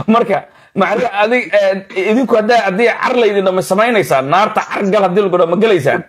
marka macnaha adig idinku haddaa haddii car laydin ma samaynaysaan naarta car gal haddii lagu ma gelaysaan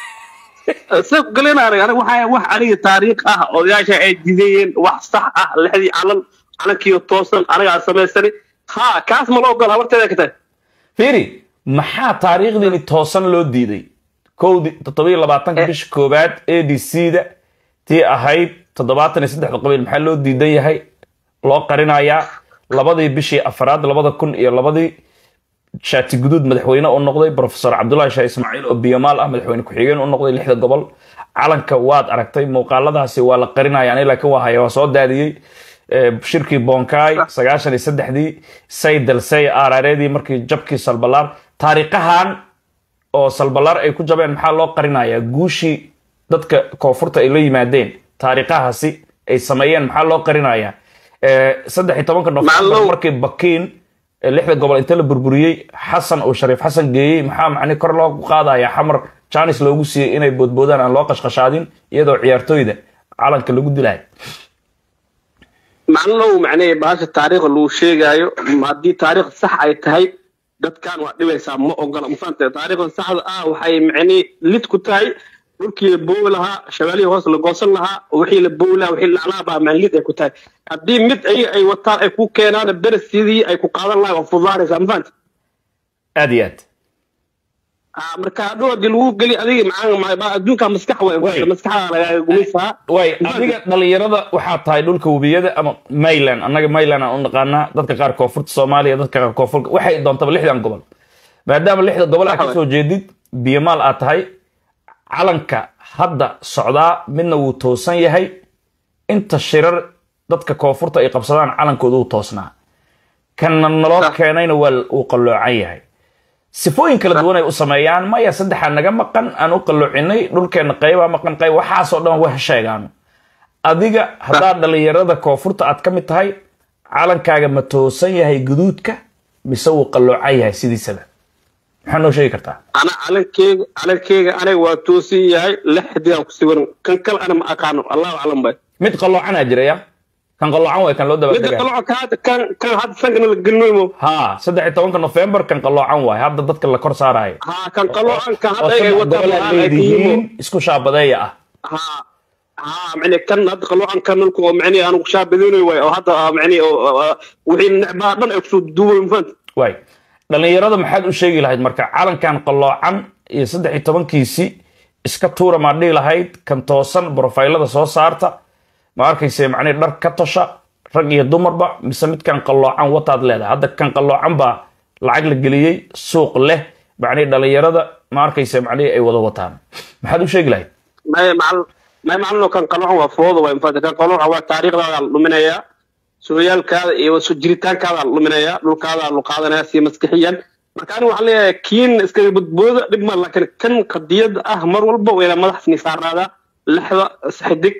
sab galinaaray aniga waxaa wax aniga taariikh ah odayaasha ay diidayeen wax sax ah lixdii calan calankiiyo toosan anigaa samaysani ha kaas ma la ogola habarteeda ka tahay fiiri maxaa taariikhdiini toosan loo diiday kowdi toddobiyo labaatanka bisha koowaad a d c da tii ahayd toddobaatan iyo saddexda qabiil maxaa loo diidan yahay loo qarinayaa labadii bishii afaraad labada kun iyo labadii shaati guduud madaxweyne u noqday profesor cabdullahi shaah ismaaciil oo biyamaal ah madaxweyne ku-xigeen u noqday lixda gobol calanka waad aragtay muuqaaladaasi waa la qarinaya ani laakiin waa haya waa soo daadiyey shirkii bonkai sagaashan iyo saddexdii saydalsey aarareedii markii jabkii salbalaar taariikhahan oo salbalaar ay ku jabeen maxaa loo qarinayaa guushii dadka koonfurta ay la yimaadeen taariikhahaasi ay sameeyeen maxaa loo qarinayaa saddex iyo tobanka nofembar markii bakiin lixda gobol inta la burburiyey xasan oo shariif xasan geeyey maxaa macni kor loogu qaadaya xamar janis loogu siiyey inay boodboodaan aan loo qashqashaadin iyadoo ciyaartooyda calanka lagu dilayo macnalow macnee baasha taariikhda lagu sheegaayo haddii taariikh sax ay tahay dadkan waa dhibaysaa ma ogola mafahante taariikhda saxda ah waxay macnee lid ku tahay dhulkii la boowi lahaa shabaalihii hoos la goosan lahaa wixii la boowi lahaa wixii laclaa baa maanlid ay ku tahay haddii mid ay ay wataan ay ku keenaan beres sidii ay ku qaadan lahaa waa fudaanaysaa mafahante aad iyo aad marka hadhow haddii lagu geli adiga macaan adduunka maskax way maskaxda lagaaga gumaysaa way adiga dhalinyarada waxaa tahay dhulka webiyada ama mayland annaga mayland aan u naqaanaa dadka qaar koonfurta soomaaliya dadka qaar koonfurta waxay doontaba lixdan gobol maadaama lixda gobol aad kasoo jeedid biyamaal aad tahay calanka hadda socdaa midna wuu toosan yahay inta shirar dadka koonfurta ay qabsadaan calankooda wuu toosnaa kanna naloo keenayna waa uu qalloocan yahay sifooyin kala duwan ay u sameeyaan maya saddexaa naga maqan aan u qalloocinay dhulkeenna qaybaa maqan qayb waxaasoo dhan wax sheegaano adiga haddaa dhalinyarada koonfurta aad ka mid tahay calankaaga ma toosan yahay guduudka mise wuu qalloocan yahay sidiisaba maxaa noo sheegi kartaa ana calankeyga calankeyga aniga waa toosan yahay lixdiaan ku siwan kan kale ana ma aqaano allahu aclam bay mid qalloocanaa jiraya kan qalloocan way kan loo midda dabaaldega qalooca ka kan kan hadda sankana la gelinoymo ha saddex iyo tobanka nofembar kan qalloocan waay hadda dadka la kor saarayo ha kan qaloocan kan oo hadda ay saddex wataan gobol aad waxaan ay ka yimo leedihiin isku shaabadeeya ah ha ha macni kan hadda qaloocan kan nulku oo macni aanu shaabadinayo way oo hadda ah, macni oo oo, wixii necbaa dhan ay kusoo duubay mafahanta waay dhalinyarada maxaad u sheegi lahayd marka calankan qalloocan iyo saddex iyo tobankiisii iska tuura maad dhihi lahayd kan toosan brofaylada soo saarta ma arkayse macnihi dhar ka tosha rag iyo dumarba mise midkan qalloocan wataad leedahay hadda kan qalloocan baa lacag la geliyey suuq leh macnihi dhalinyarada ma arkayse macnihi ay wada wataan maxaad u sheegi lahayd may macal may macalino kan qaloocan waa fooda way mafahanta kan qaloocan waa taariikhdaada la dhuminayaa sooyaalkaada iyo soo jiritaankaada la dhuminayaa dhulkaada la qaadanaya si maskixiyan marka aniga waxaan leeyahay kiin iskaga badbooda dhib ma laakiin kan qadiyada ah mar walba waa inaa madax nisaaraadaa lixda saxidig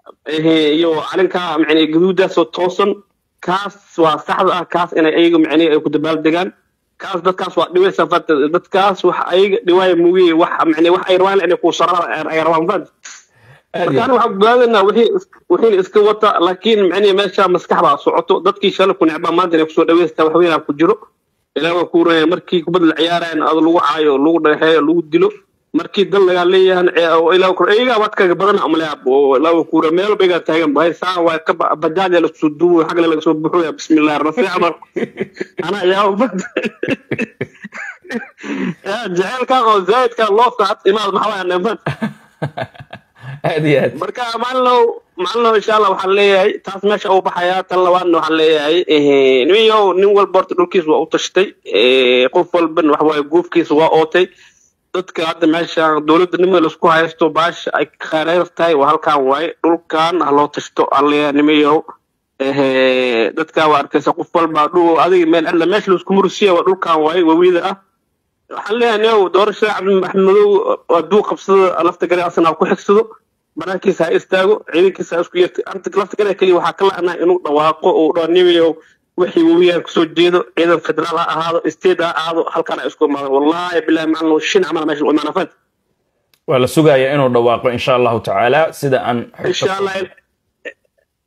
iyo calinka macni gaduudaasoo toosan kaas waa saxda ah kaas inay ayaga macni ay ku dabaaldegaan kaas dadkaas waa dhibaysa fanta dadkaas wax ayaga dhiwaaya mooye wax macni wax ay rabaan inay ku saraan ay rabaan fanta marka aniga waxaan ogaadanaa wixii is- wixiina iska wata laakiin macni meesha maskax baa socoto dadkii shalay ku necbaa maanta inay kusoo dhaweystaa wax weynaa ku jiro ilaa waa ku runaya markii kubad la ciyaarayan ad lagu caayo lagu dhagaxeeyo lagu dilo markii dal lagaa leeyahan oo ilaa kur iyagaa wadkaga badan amaleya oo ilaa waa kuura meel baygaa taagan bahay saa waa ka ba- bajaajya lagasoo duubo xagla lagasoo buxoya bismillahi rafiic amar anaa yaa bad jaceelkan oo zaidkan loofka had imaad maxaa waaya neefan aad iyo aad marka maalinow maalinow insha allah waxaan leeyahay taas meesha uu baxayaa tan labaadna waxaan leeyahay eh, nimanyow nin walba horta dhulkiisa waa u tashtay eh, qof walban waxa waaye goofkiisa waa ootay dadka hadda meesha dowladda nimada laisku haysto baasha ay khayr tahay waa halkan waaye dhulkan ha loo tashto aan leeyahay nimanyow eh, dadka waa arkaysa qof walba dhul adiga meel alla meesha laisku mursiya waa dhulkan waaye wawida ah waxaan leeyahay niow doorashada cabdi maxamedow hadduu qabsado lafta gare asna ha ku xigsado banaankiisa ha istaago ciidankiisa ha isku yeerto anta lafta gare keliya waxaa ka la'naa inuu dhawaaqo uu dhaho nimiyow wixii webigaan kasoo jeedo ciidan federaal ha ahaado state ha ahaado halkan ha isku imaado wallahi bilahi macalin shin camal meesha u imaana fahanta waa la sugayaa inuu dhawaaqo insha allahu tacaala sida aan xogta- insha allah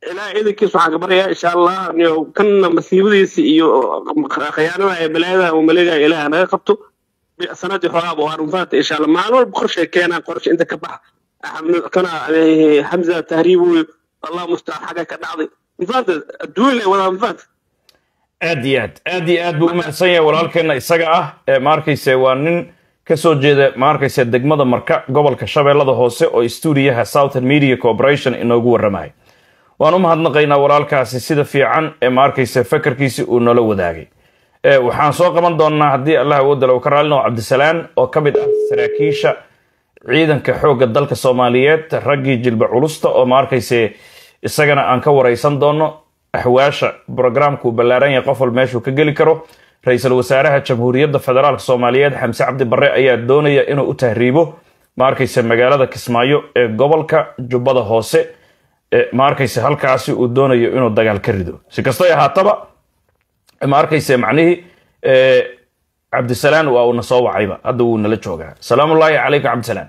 ilaahay idankiis waxaan ka baryaa insha allah iyo kanna masiibadiisa iyo khiyaanada ee balaayada uu maleegaya ilaaha naga qabto sanadii xogaaba waan mafaanta insha allah maalin walba qorshay keenaan qorshe inta ka baxa kana hamza tahriib wey allah mustacaan xagga ka dhacday mafaanta adduun lay wadaa mafaanta aad iyo aad aad iyo aad buu u mahadsan yahay walaalkeenna isaga ah ee ma arkayse waa nin ka soo jeeda ma arkayse degmada marka gobolka shabeellada hoose oo stuudiyaha southern media corporation inoogu warramaya waan u mahadnaqaynaa walaalkaasi sida fiican ee ma arkayse fakarkiisi uu noola wadaagay waxaan soo qaban doonnaa haddii allah awoodala uu ka raalino cabdisalaan oo ka mid ah saraakiisha ciidanka xoogga dalka soomaaliyeed raggii jilba culusta oo ma arkayse isagana aan ka waraysan doonno axwaasha brograamkuu ballaaran yahay qof wal meeshuu ka geli karo ra-iisul wasaaraha jamhuuriyadda federaalk soomaaliyeed xamse cabdi barre ayaa doonaya inuu u tahriibo ma arkayse magaalada kismaayo ee gobolka jubbada hoose ma arkayse halkaasi uu doonayo inuu dagaal ka rido si kastay ahaataba ma arkayse macnihii cabdisalaan waa uuna soo wacayba hadda wuu nala joogaa salaamu ullaahi calaykum cabdisalaan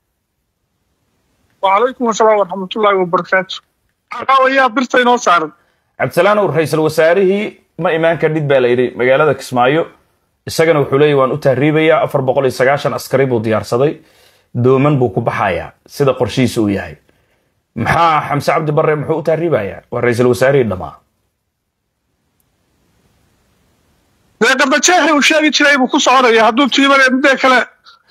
وعليكم السلام ورحمة الله وبركاته عقاوية برتا inoo saaran cabdisalaan uu ra-iisul wasaarihii ma imaan kadhid baa la yidhi magaalada kismaayo isagana wuxuu leeyahy waan u tahriibayaa afar boqol iyo sagaashan askari buu diyaarsaday dooman buu ku baxayaa sida qorshihiisa uu yahay maxaa xamse cabdi barre muxuu u tahriibayaa waa ra-iisul wasaarihii dhammaa dee qardajeexi uu sheegi jiray buu ku soconaya hadduu tiimane midee kale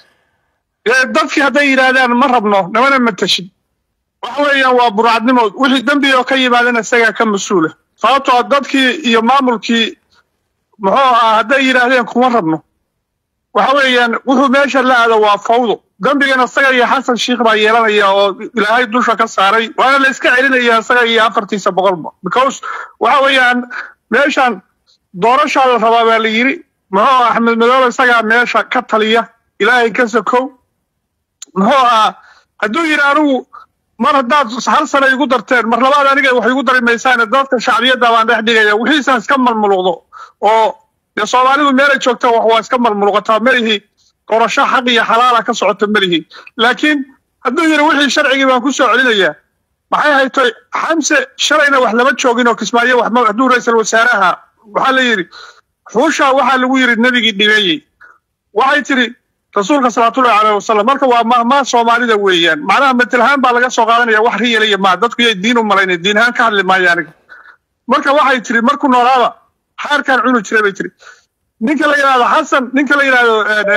dadkii hadday yidhaahdaan ma rabno namana matashin waxa weeyaan waa burcadnimo wixii dembi oo ka yimaadana isagaa ka mas-uula sababtoo dadkii iyo maamulkii muxuu ahaa hadday yidhaahdeen kuma rabno waxa weeyaan wuxuu meesha la aado waa fawdo dembigana isaga iyo xasan shiikh baa yeelanaya oo ilaahay dusha ka saaray waana la iska celinaya isaga iyo afartiisa boqolba because waxa weeyaan meeshan doorashaa la rabaa baa la yidhi muxuu ahaa axmed madoobe isagaa meesha ka taliya ilaahay ka sokow muxuu ahaa hadduu yidhi anigu mar haddaad hal sano igu darteen mar labaad aniga wax igu dari maysaane dadka shacbiyadda baan dhex dhigaya wixiisaan iska malmuluqdo oo dee soomaalidu meelay joogta wax waa iska malmuluqataa melihi qorasho xaq iyo xalaala ka socota melihi laakiin hadduu yidhi wixii sharcigii baan ku soo celinayaa maxay haytoy xamse shalayna wax lama joogin oo kismaayo wax hadduu ra-iisul wasaaraha waxaa la yidhi xuusha waxaa lagu yidhi nebigii dhibeeyey waxay tidhi rasuulka salawaatullahi caleyhi wasalam marka waa mahmaa soomaalida weeyaan macnaha matelhaan baa laga soo qaadanaya wax riyalaya maa dadku yay diin u malaynay diin ahaan ka hadli maayo aniga marka waxay tiri markuu noolaaba xaarkaan cuni jiray bay tiri ninka la yidhahdo xasan ninka la yidhahdo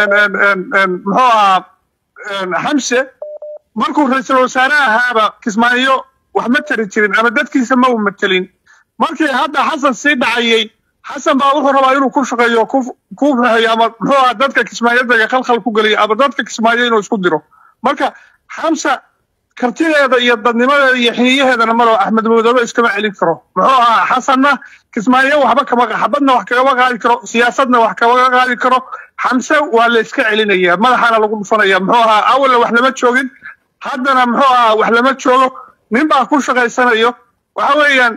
muxuu ahaa xamse markuu ra-iisul wasaare ahaaba kismaayo wax ma tari jirin ama dadkiisa ma u matelin markii hadda xasan sii dhacayay xasan baa wuxuu rabaa inuu ku shaqeeyo ku rahayo ama muxuu ahaa dadka kismaayadaga khalkhal ku geliyo ama dadka kismaayo inuu isku diro marka xamsa kartideeda iyo dadnimadeeda iyo xiniyaheedana malo axmed madoobe iskama celin karo muxuu ahaa xasanna kismaayo waxba kama xabadna wax kagama qaadi karo siyaasadna wax kama qaadi karo xamse waa la iska celinaya madaxaana lagu dhufanaya muxuu ahaa awalna wax lama joogin haddana muxuu ahaa wax lama joogo nin baa ku shaqaysanayo waxa weeyaan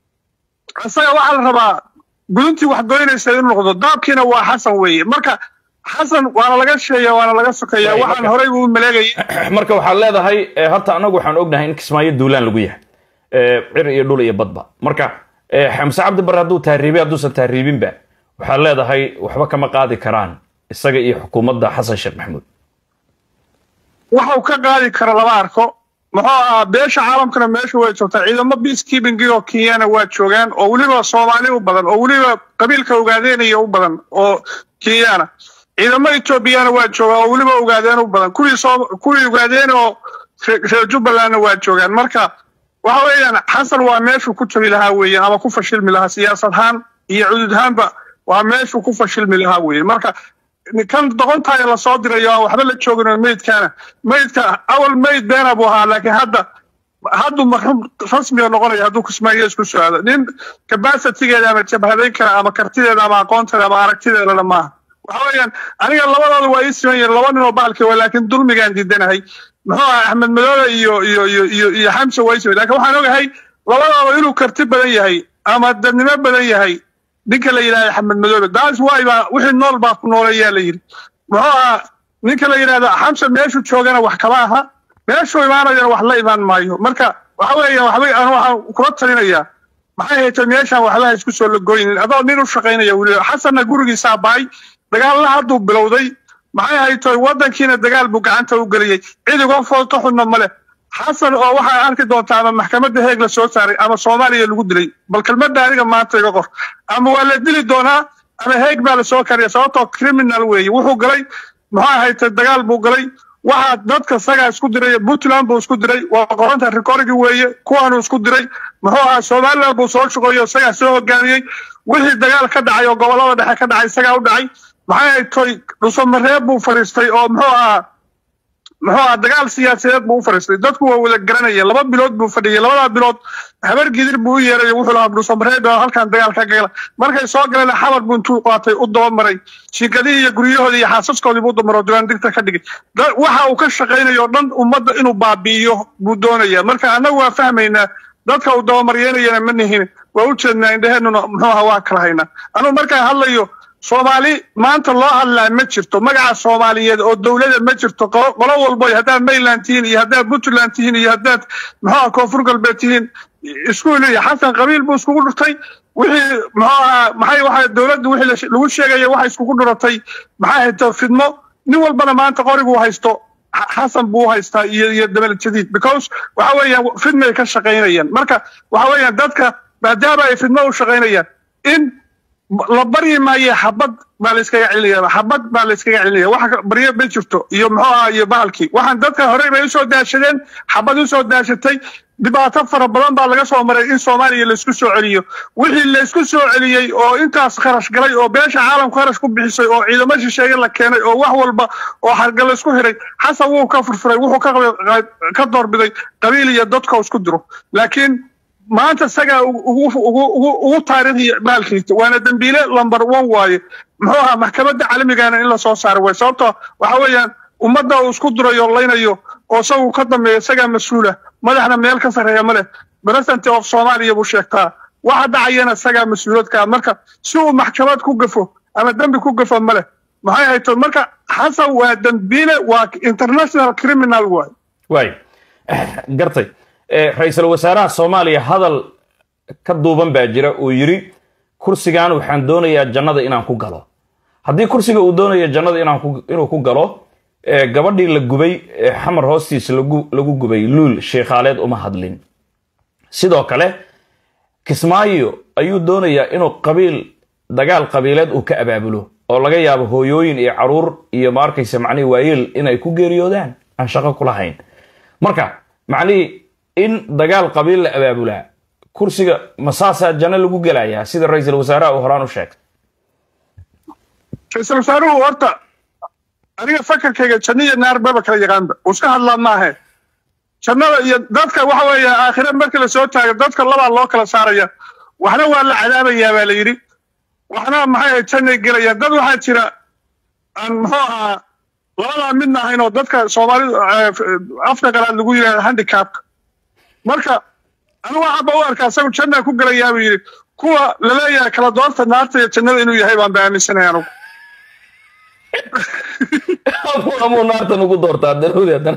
isaga waxaa la rabaa guduntii wax goynaysa inuu noqdo daabkiina waa xasan weeye marka xasan waana laga sheeya waana laga sokeeya waxaan horey buu maleegayay marka waxaad leedahay horta anagu waxaan ognahay in kismaayo duulaan lagu yahay cir iyo dhul iyo badba marka xamse cabdi barre hadduu tahriibay hadduusan tahriibinba waxaad leedahay waxba kama qaadi karaan isaga iyo xukuumadda xasan sheekh maxamuud waxau ka qaadi kara lama arko muxuu ahaa beesha caalamkana meesha way joogtaa ciidamo peacekeeping oo kenyana waa joogaan oo weliba soomaali u badan oo weliba qabiilka ogaadeynaya u badan oo kenyana ciidamo etoobiyana waa joogaan oo weliba ogaadeen u badan kuwii soo kuwii ogaadeen oo reer jubbalandna waa joogaan marka waxa weeyaan xasan waa meeshuu ku jagi lahaa weeyaan ama ku fashilmi lahaa siyaasad ahaan iyo cudud ahaanba waa meeshuu ku fashilmi lahaa weeye marka kan doqontaaya lasoo dirayo aan waxba la joogin oo meydkaana meydka awal meyd beena buu ahaa laakiin hadda hadduu marxuum rasmiga noqonaya hadduu kismaayo isku soo aado nin capacitigeeda ama jabhadayn kara ama kartideeda ama aqoonteeda ama aragtideedana maaha waxa weeyaan aniga labadooda waa ii siman yihin laba nin oo bahalkii waa laakiin dulmigaan diidanahay muxuu ahaa axmed madoobe iyo iyo iyo iyo iyo xamse waa ii siman lakin waxaan ogahay labadooda inuu karti badan yahay ama dadnimo badan yahay ninka la yidhahda axmed madoobe daas waay baa wixii nool baa ku nooleeyaa la yidhi muxuu ahaa ninka la yidhahda xamse meeshuu joogana wax kama aha meeshuu imaanayana wax la imaan maayo marka waxa weeya waxba aan waxaan kula talinayaa maxay haytay meeshaan waxba isku soo lagoynin adoo nin u shaqaynaya weli xasanna gurigiisaa bahay dagaalna hadduu bilowday maxay haytay waddankiina dagaal buu gacanta u geliyey cid uga foolka xunna male xasan oo waxaa arki doontaa ama maxkamadda heeg la soo saaray ama soomaaliya lagu dilay bal kelmadda aniga maanta iga qor ama waa la dili doonaa ama heeg baa la soo kariya sababtoo criminal weeye wuxuu galay maxaa haytay dagaal buu galay waxaa dadka sagaa isku diray puntland buu isku diray waa qoranta recordigi weeye kuwaanuu isku diray muxuu ahaa somaliland buu soo shaqeeyo isagaa soo hogaamiyey wixii dagaal ka dhacay oo gobolada dhexe ka dhacay isagaa u dhacay maxay haytoy dhusomareeb buu fadhiistay oo muxuu ahaa muxuu ahaa dagaal siyaasadeed buu u fadhiistay dadku waa wada garanaya laba bilood buu fadhiyay labadaa bilood habar gidir buu u yeeray wuxuu lahaa dhusomareeb halkan dagaal ka gala markay soo galeen xabar buu intuu qaatay u dabamaray shirkadihii iyo guryahoodii iyo xaasaskoodii buu damaro diiwaandigta ka dhigay waxa uu ka shaqaynayo dhan ummadda inuu baabi'iyo buu doonaya marka annagu waa fahmaynaa dadka uu dabamaryeenayana ma nihin waa u jeednaa indhaheenuna muxuu ahaa waa kala haynaa anugu markaan hadlayo soomaali maanta loo hadlaa ma jirto magaca soomaaliyeed oo dowlada ma jirto qolo walbo haddaad mayland tihiin iyo haddaad puntland tihiin iyo haddaad muxuu koonfur galbeed tihiin isku leeya xasan qabiil buu iskugu dhurtay wixii muxuu ahaa maxay waxa dowladda wixii lagu sheegaya waxay iskugu dhuratay maxay hayto fidmo nin walbana maanta qoriguu haysto xasan buu haystaa iyo iyo dabal jadiid because waxa weeyaan fidmay ka shaqaynayaan marka waxa weeyaan dadka maadaama ay fidmo u shaqaynayaan in la baryi maayo xabad baa la iskaga celinaya xabad baa la iskaga celinaya waxa baryo ma jirto iyo muxuu ahaa iyo bahalkii waxaan dadka horey bay usoo daashadeen xabad usoo daashatay dhibaato fara badan baa laga soo maray in soomaaliya laisku soo celiyo wixii laisku soo celiyey oo intaas kharash galay oo beesha caalamku kharash ku bixisay oo ciidamo shisheeye la keenay oo wax walba oo hargal laisku xiray xasan wuu ka furfuray wuxuu ka doorbiday qabiil iyo dadka isku diro laakiin maanta isagaa ugu taariikhiya baalkiisa waana dembiile lumber one waaye muxuu ahaa maxkamadda caalamigana in la soo saaro way sababtoo waxa weeyaan ummadda uu isku durayo laynayo oo isagu ka dambeeya isagaa mas-uula madaxna meel ka sarreeya ma leh president of soomaaliya buu sheegtaa waxa dhacayana isagaa mas-uuladkaa marka si uu maxkamad ku gafo ama dembi ku gafo ma leh maxay hayto marka xasan waa dembiile waa international criminal waay waay gartay ra-iisul wasaaraha soomaaliya hadal ka duuban baa jira uu yidhi kursigan waxaan doonayaa jannada inaan ku galo haddii kursiga uu doonayo jannada inuu ku galo gabadhii la gubay xamar hoostiisa lagu gubay luul sheekhaaleed uma hadlin sidoo kale kismaayo ayuu doonayaa inuu qabiil dagaal qabiileed uu ka abaabulo oo laga yaabo hooyooyin iyo caruur iyo ma arkaysa macnihii waayeel inay ku geeriyoodaan aan shaqo ku lahayn marka macnihii in dagaal qabiil la abaabulaa kursiga masaasaa janno lagu gelayaa sida ra-iisul wasaaraha uu horaan u sheegay ra-iisul wasaaruhu horta aniga fakarkayga janno iyo naar baba kala yaqaanba uu iska hadlaa maahe jannada iyo dadka waxa weeye aakhire markii la soo taago dadka labaa loo kala saaraya waxna waa la cadaabayaa baa la yidhi waxna maxay ahayd jannay gelayaan dad waxaa jira aan muxuu ahaa labadaa midna ahayn oo dadka soomaalidu afka qalaad lagu yidhahda handicapka marka anigu waxaanba u arkaa isagu jannaa ku gelayaa buu yidhi kuwa laleeyahay kala doorta naarta iyo jannada inuu yahay baan ba aaminsanaya anugu amuu naartan ugu doortaa daruudi haddana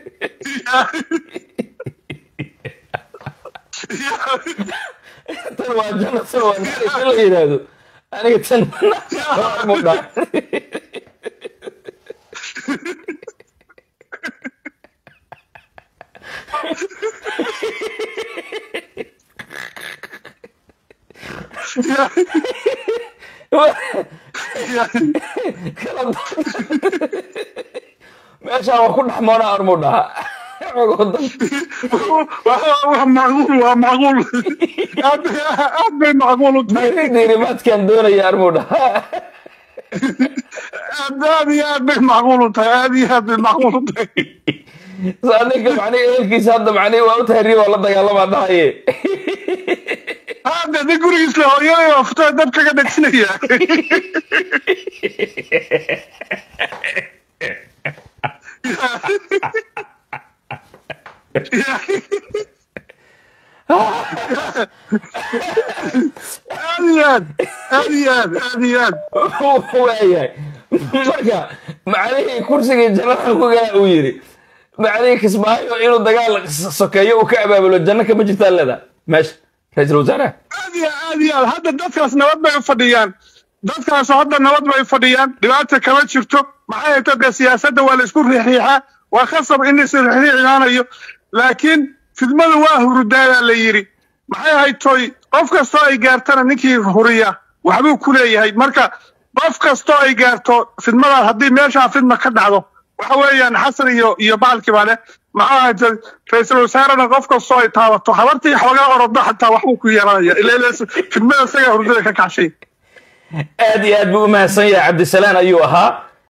tan waa janna tan waa naar la yidhaahdo aniga tan mu dhaa meeshaan waa ku dhex moona armuu dhahaa waa macquul waa macquul aad bay macquul u tahay diirimaadkaan doonaya armuu dhahaa aad aad iyo aad bay macquul u tahay aad iyo aad bay macquul u tahay ninka macnihi ehelkiisa hadda macnihi waa u tahriib oo la dagaalamaa dhahaye hadda nin gurigiis le hooyaday waa futaa dab kaga dhegsinaya aad iyo aad aad iyo aad aad iyo aad waayahay marka macnihii kursigii jannada ku galaa uu yidhi macnihii kismaayo inuu dagaal sokeeyo uu ka abaabulo janno kama jirtaa leeda meesha ra-iisul wasaaraha aad iyo aad iyo aad hadda dadkaas nabad bay u fadhiyaan dadkaas hadda nabad bay fadhiyaan dhibaata kama jirto maxay hayta dee siyaasadda waa la isku riixriixaa waa khasab in is riixriixinaanayo laakiin fidmadu waa hurudaayaa la yidhi maxay haytoy qof kastoo ay gaartana ninkii huriya waxbuu ku leeyahay marka qof kastoo ay gaarto fidmadaas haddii meeshaa fidma ka dhacdo waxa weeyaan xasan iyo iyo baalkii baa leh maxaa hayta ra-iisul wasaarena qof kastoo ay taabato habartii xoogaa orodo xataa waxbuu ku yeelanaya ila ila fidmada isagaa hurdada ka kacshay aad iyo aad buu u mahadsan yahay cabdisalaan ayuu ahaa